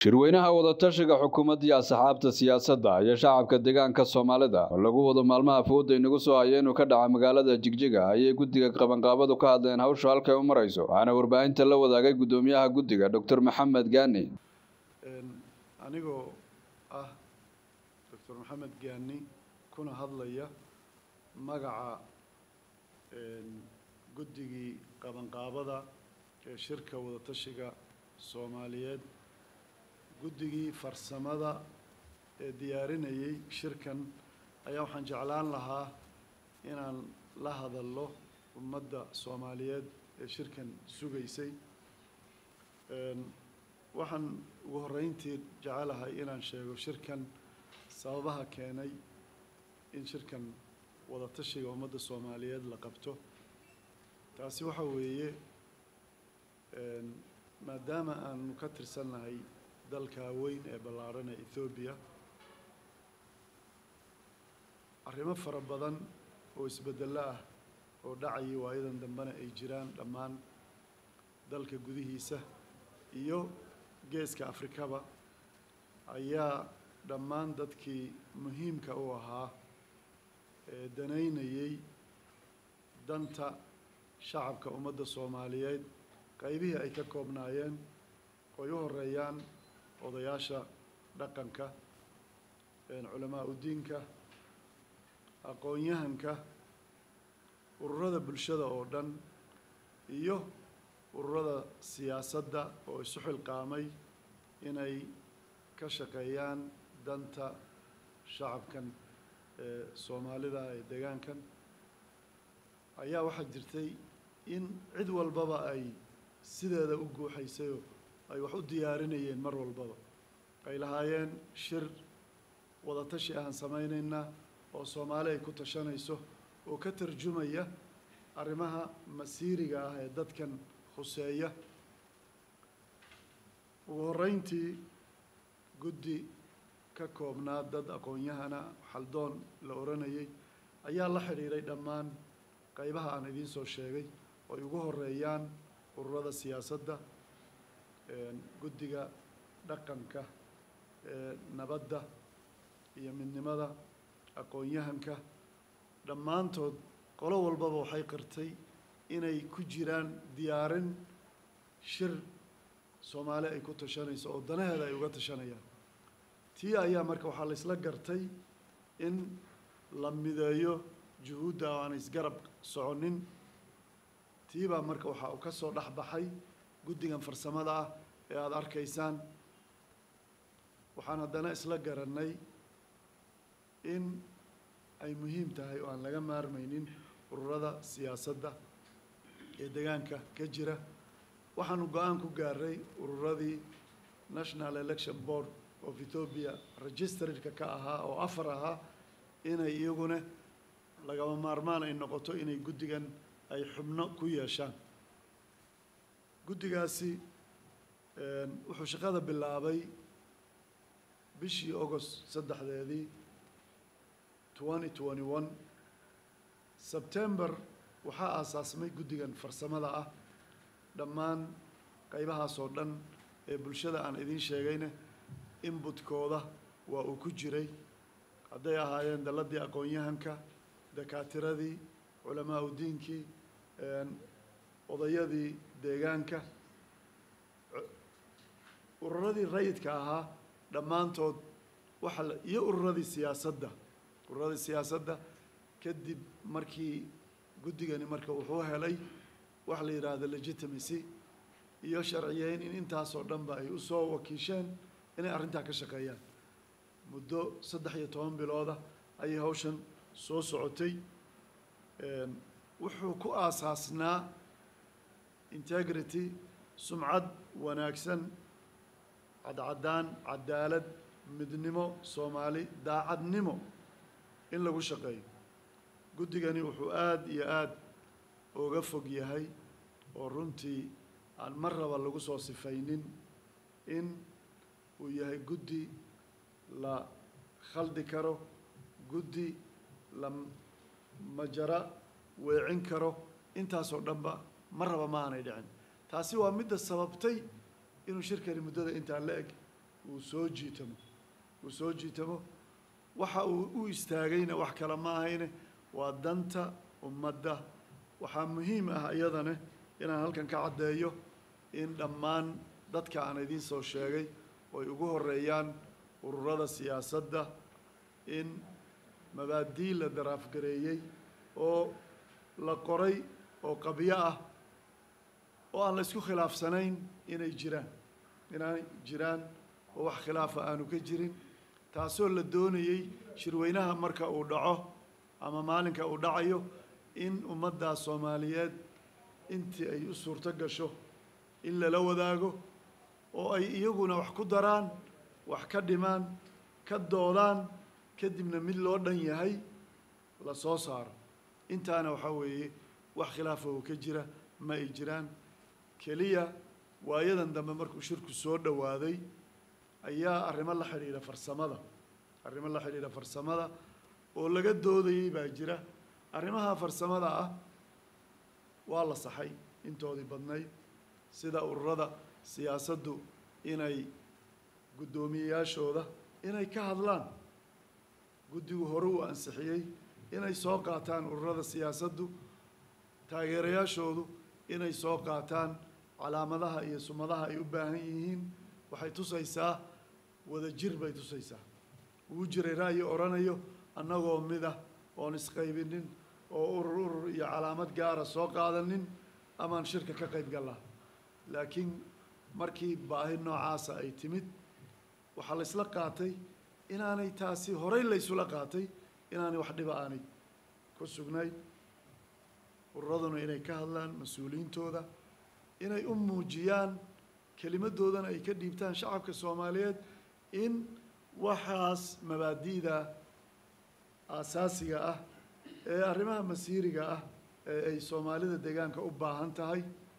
shirweynaha wadatashiga xukuumadda iyo asxaabta siyaasadda iyo shacabka deegaanka soomaalida oo lagu wado maalmaha fooda inagu soo haya inuu ka dhaca magaalada jigjiga ayay guddiga qabanqaabadu ka hadleen hawsha halkay u marayso waxaana warbaahinta la wadaagay guddoomiyaha guddiga doctor maxamed gaani anigoo ah doctor maxamed gaani kuna hadlaya magaca guddigii qabanqaabada ee shirka wadatashiga soomaaliyeed guddigii farsamada ee diyaarinayay shirkan ayaa waxaan jeclaan lahaa inaan la hadallo ummadda soomaaliyeed ee shirkan sugaysay waxaan ugu horreyntii jecelahay inaan sheego shirkan sababaha keenay in shirkan wadatashiga ummadda soomaaliyeed la qabto taasi waxa weeye maadaama aanu ka tirsannahay dalka weyn ee ballaarhan ee ethoobiya arrimo fara badan oo isbeddello ah oo dhacayay waayadan dambena ay jiraan dhammaan dalka gudihiisa iyo geeska afrikaba ayaa dhammaan dadkii muhiimka u ahaa ee danaynayay danta shacabka ummadda soomaaliyeed qaybihii ay ka koobnaayeen oy u horeeyaan odayaasha dhaqanka culamaa udiinka aqoon-yahanka ururada bulshada oo dhan iyo ururada siyaasadda oo isu xilqaamay inay ka shaqeeyaan danta shacabkan ee soomaalida ee deegaankan ayaa waxaa jirtay in cid walbaba ay sideeda u guuxaysayoo ay wax u diyaarinayeen mar walbaba ay lahaayeen shir wadatashi ahaan samaynaynaa oo soomaali ay ku tashanayso oo ka tarjumaya arrimaha masiiriga ah ee dadkan khuseeya ugu horreyntii guddi ka koobnaa dad aqoon-yahana xaldoon la odhanayay ayaa la xidhiidhay dhammaan qaybaha aan idiin soo sheegay oo ay ugu horeeyaan ururada siyaasadda guddiga dhaqanka nabadda iyo midnimada aqoon-yahanka dhammaantood qolo walbaba waxay qirtay inay ku jiraan diyaarin shir soomaali ay ku tashanayso oo danaheeda ay uga tashanayaan tii ayaa marka waxaa la isla gartay in la mideeyo juhuudda oo aan isgarab soconin tii baa marka waxaa uu ka soo dhex baxay guddigan farsamada ah ee aada arkaysaan waxaan haddana isla garannay in ay muhiim tahay oo aan laga maarmaynin ururada siyaasadda ee deegaanka ka jira waxaanu go-aan ku gaaray ururadii national election board of ethoopia registeredka ka ahaa oo afar ahaa inay iyaguna lagama maarmaan ay noqoto inay guddigan ay xubno ku yeeshaan guddigaasi wuxuu shaqada bilaabay bishii agost saddexdeedii twenty twenty one sebtember waxaa aasaasmay guddigan farsamada ah dhammaan qaybahaas oo dhan ee bulshada aan idiin sheegayna inbutkooda waa uu ku jiray hadday ahaayeen dalladii aqoon-yahanka dakaatiradii culamaa udiinkii odayadii deegaanka ururadii rayidka ahaa dhammaantood waxa la iyo ururadii siyaasadda ururadii siyaasadda kadib markii guddigani marka wuxuu helay wax la yidhaahdo legitimacy iyo sharciyeyn in intaasoo dhanba ay usoo wakiisheen inay arrintaa ka shaqeeyaan muddo saddex iyo toban bilooda ayay hawshan soo socotay wuxuu ku aasaasnaa integrity sumcad wanaagsan cadcaddaan cadaalad midnimo soomaali daacadnimo in lagu shaqeeyo guddigani wuxuu aada iyo aada uga fog yahay oo runtii aan mar raba lagu soo sifaynin in uu yahay guddi la khaldi karo guddi la majara weecin karo intaasoo dhanba mar raba ma aanay dhicin taasi waa midda sababtay inuu shirkani muddada intaa la eg uu soo jiitamo uu soo jiitamo waxa uu u istaagayna wax kale ma ahayne waa danta ummadda waxaa muhiim ah iyadane inaan halkan ka caddeeyo in dhammaan dadka aan idiin soo sheegay oy ugu horeeyaan ururada siyaasadda in mabaadii la daraafgareeyey oo la qoray oo qabyo ah oo aan la isku khilaafsanayn inay jiraan inay jiraan oo wax khilaafa aanu ka jirin taasoo la doonayey shirweynaha marka uu dhaco ama maalinka uu dhacayo in ummaddaas soomaaliyeed intii ay u suurto gasho in lala wadaago oo ay iyaguna wax ku daraan wax ka dhimaan ka doodaan kadibna mid loo dhan yahay la soo saaro intaana waxaa weeye wax khilaafa oo ka jira ma ay jiraan keliya waayadan dambe markuu shirku soo dhowaaday ayaa arrimo la xidhiidha farsamada arrimo la xidhiidha farsamada oo laga doodayey baa jira arrimaha farsamada ah waa la saxay intoodii badnayd sida ururada siyaasaddu inay guddoomiyeyaashooda inay ka hadlaan guddigu hore uu ansixiyey inay soo qaataan ururada siyaasaddu taageerayaashoodu inay soo qaataan calaamadaha iyo sumadaha ay u baahan yihiin waxay tusaysaa wadajir bay tusaysaa wuu jiray ra'yi odhanayo annagoo mid ah oon isqaybinin oo urur urur iyo calaamad gaara soo qaadanin amaan shirka ka qayb gallaa laakiin markii baahi noocaasa ay timid waxaa la isla qaatay inaanay taasi horey la ysula qaatay inaanay wax dhiba aanay ku sugnayn ururaduna inay ka hadlaan mas-uuliyiintooda inay u muujiyaan kelimadoodana ay ka dhiibtaan shacabka soomaaliyeed in waxaas mabaadi'da aasaasiga ah ee arrimaha masiiriga ah ee ay soomaalida deegaanka u baahan tahay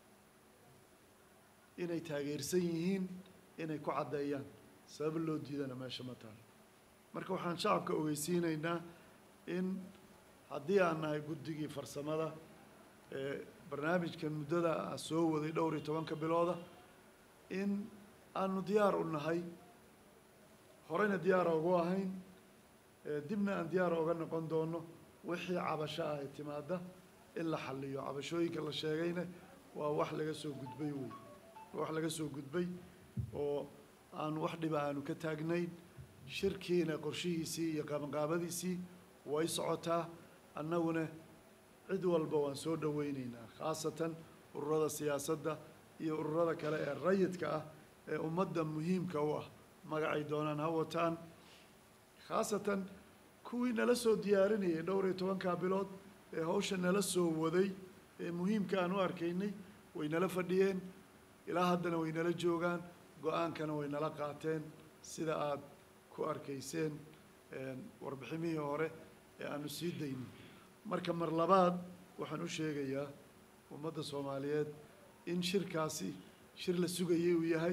inay taageersan yihiin inay ku caddeeyaan sabab loo diidana meesha ma taal marka waxaan shacabka ogeysiinaynaa in haddii aan nahay guddigii farsamada ee barnaamijkan muddada soo waday dhowr iyo tobanka bilooda in aanu diyaar u nahay horeyna diyaara ugu ahayn dibna aan diyaar oga noqon doono wixii cabasho ah ee timaada in la xaliyo cabashooyinka la sheegayna waa wax laga soo gudbay wey wax laga soo gudbay oo aan wax dhiba aanu ka taagnayn shirkiina qorshihiisii iyo qabanqaabadiisii way socotaa annaguna cid walba waan soo dhoweyneynaa khaasatan ururada siyaasadda iyo ururada kale ee rayidka ah ee ummadda muhiimka u ah magacay doonaan ha wataan khaasatan kuwii nala soo diyaarinayay dhowr iyo tobankaa bilood ee hawsha nala soo waday ee muhiimka aan u arkaynay way nala fadhiyeen ilaa haddana way nala joogaan go-aankana way nala qaateen sida aada ku arkayseen warbiximihii hore ee aanu sii daynay marka mar labaad waxaan u sheegayaa ummadda soomaaliyeed in shirkaasi shir la sugayay uu yahay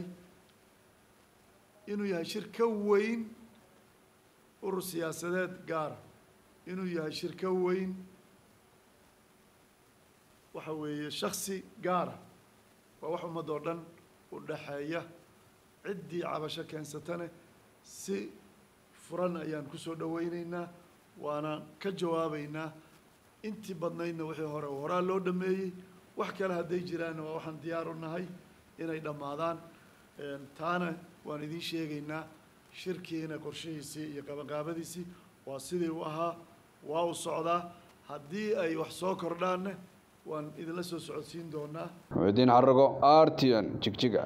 inuu yahay shir ka weyn urur siyaasadeed gaara inuu yahay shir ka weyn waxa weeye shaksi gaara waa wax ummad oo dhan u dhaxeeya ciddii cabasho keensatane si furan ayaan ku soo dhoweyneynaa waana ka jawaabeynaa intii badnaydna wixii hore horaa loo dhameeyey wax kale hadday jiraanna waa waxaan diyaar u nahay inay dhammaadaan taana waan idiin sheegaynaa shirkiina qorshihiisii iyo qabanqaabadiisii waa sidii u ahaa waa u socdaa haddii ay wax soo kordhaanne waan idinla soo socodsiin doonaa muxidiin xarago r t n jigjiga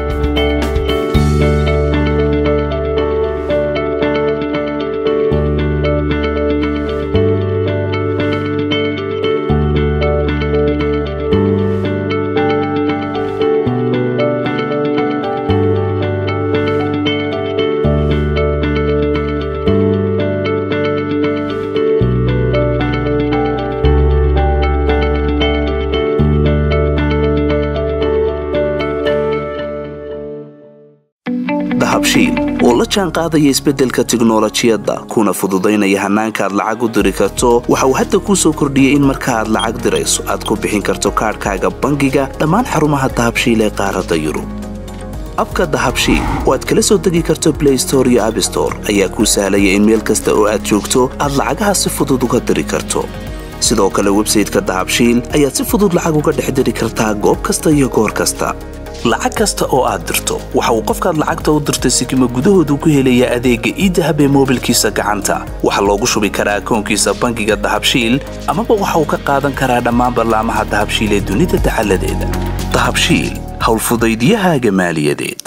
dahabshiil oo la jaan qaadaya isbeddelka tiknolojiyadda kuna fududaynaya hannaanka aad lacag u diri karto waxa uu hadda kuu soo kordhiyey in marka aad lacag dirayso aad ku bixin karto kaadhkaaga bangiga dhammaan xarumaha dahabshiil ee qaaradda yurub abka dahabshiil oo aad kala soo degi karto blay store iyo abstore ayaa kuu sahlaya in meel kasta oo aad joogto aad lacagaha si fudud uga diri karto sidoo kale websayteka dahabshiil ayaad si fudud lacag uga dhex diri kartaa goob kasta iyo goor kasta lacag kasta oo aad dirto waxa uu qofkaad lacagta u dirtay sikima gudahoodu ku helayaa adeegga iidahab ee moobilkiisa gacanta waxaa loogu shubi karaa akoonkiisa bangiga dahabshiil amaba waxa uu ka qaadan karaa dhammaan ballaamaha dahabshiil ee dunida dacaladeeda dahabshiil howlfudaydiyahaaga maaliyadeed